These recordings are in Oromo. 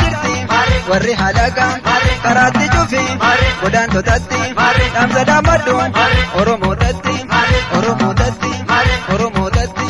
jirti warri halaqa karaatti cufi godaantotatti dhaamsa dhaammadhu oromoodhatti oromoodhatti oromoodhatti.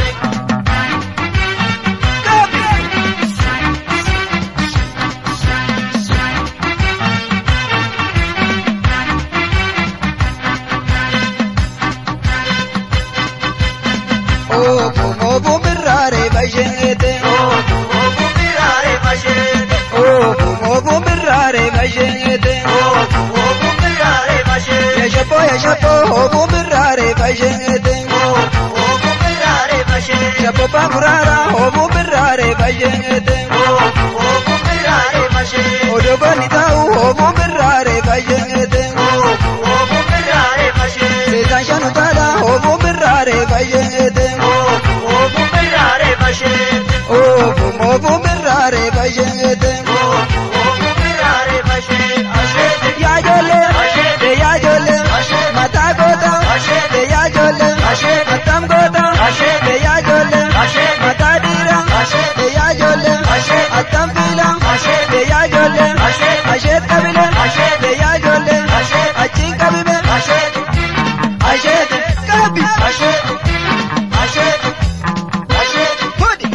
Oobuu birraaree basheete. Oobuu birraaree basheete. Oobuu birraaree basheete. Oobuu birraaree basheete. Yashapoo yashapoo oobuu birraaree basheete. Oobuu birraaree basheete. Shapoo paamuraara oobuu birraaree basheete. Oobuu birraaree basheete. Odogooni taa'u oobuu birraaree basheete. Oobuu birraaree basheete. Seetaan shanu taala oobuu birraaree basheete. Oobuu birraaree basheete. Oobuu oobuu birraaree basheete. Oobuu birraaree basheete. Asheete. Yaa ijoollee. Asheete. Yaa ijoollee. Asheete. Mataa goota. Asheete. Yaa ijoollee. Asheete. Mataan goota. Asheete. Yaa ijoollee. Asheete. Mataa dhiira. Asheete. Yaa ijoollee. Asheete. Attaan fiila. Asheete. Yaa ijoollee. Asheete. Asheet qabile. Asheete. Yaa ijoollee. Asheete. Achiin qabime. Asheete. Asheete. Qabi. Asheete. Asheete. Asheete. Hudi.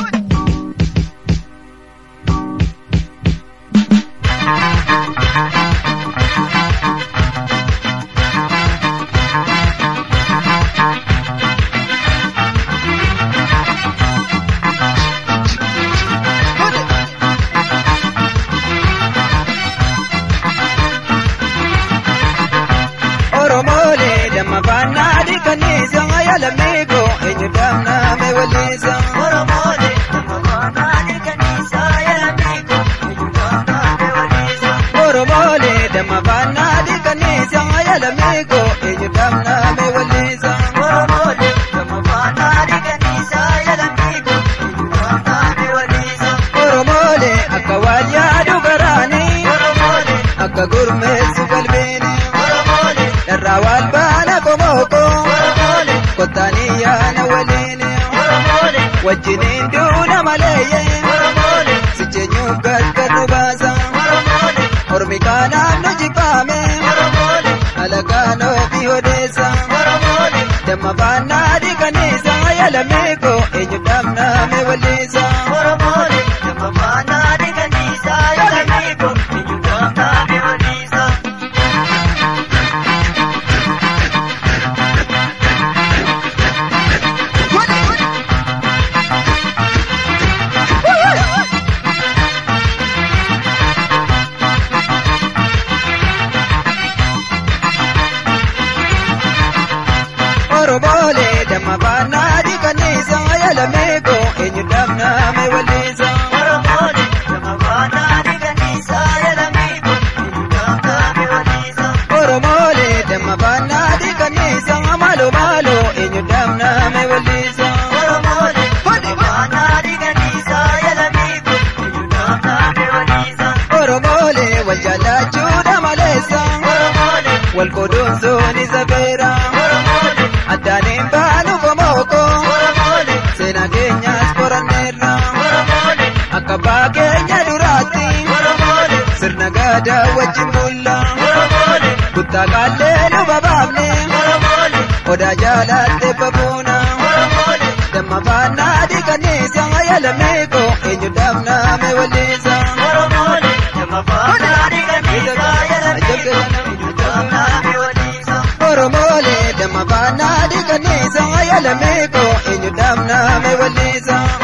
Oromoolee damma baannaa dhiqaniisa yaalamiiko eenyu damnaa mee waliisa. Oromoolee damma baannaa dhiqaniisa yaalamiiko eenyu damnaa mee waliisa. Oromoolee damma baannaa dhiqaniisa yaalamiiko eenyu damnaa mee waliisa. Oromoolee damma baannaa dhiqaniisa yaalamiiko eenyu damnaa mee waliisa. Oromoolee akka waan yaadu garaanii. Oromoolee akka gurmeessu qalbiini. Oromoolee dharraa waan baana komoko. Oromoolee kottaanii yaana waliini. Oromoolee wajjiniin duuna maleeyye. Oromoolee sicheenyuu gaggatu baasa. Oromoolee ormi kaanaaf nu jibbaame. Oromoolee alagaan ofii odeessa. Oromoolee damma baannaa dhiqaniisa yaalamiiko eenyu damnaa mee waliisa. Oromoolee damma baannaa dhiqaniisa yaalamiiko eenyu damnaa mee waliisa. Oromoolee damma baannaa dhiqaniisa yaalamiiko eenyu damnaa mee waliisa. Oromoolee damma baannaa dhiqaniisa yaalamiiko eenyu damnaa mee waliisa. Oromoolee damma baannaa dhiqaniisa maaloo maaloo eenyu damnaa mee waliisa. Oromoolee damma baannaa dhiqaniisa yaalamiiko eenyu damnaa mee waliisa. Oromoolee wal jaallachuudha maleessa. Oromoolee wal qoodumsuun isa beera. Oromoolee addaaniin baanu komoko. Oromoolee seenaa keenyas qoranneerra. Oromoolee akka abbaa keenya duraatti. Oromoolee sirna gaadaa wajjin bulla. Oromoolee kuttaa qaallee nu babaafne. Oromoolee odaa jaalattee babuuna. Oromoolee damma faannaa dhiqaniisa yaalamiiko eenyu damnaa mee waliisa. Oromoolee damma faannaa dhiqaniisa yaalamiiko eenyu damnaa mee waliisa. Oromoolee damma faannaa dhiqaniisa yaalamiiko eenyu damnaa mee waliisa.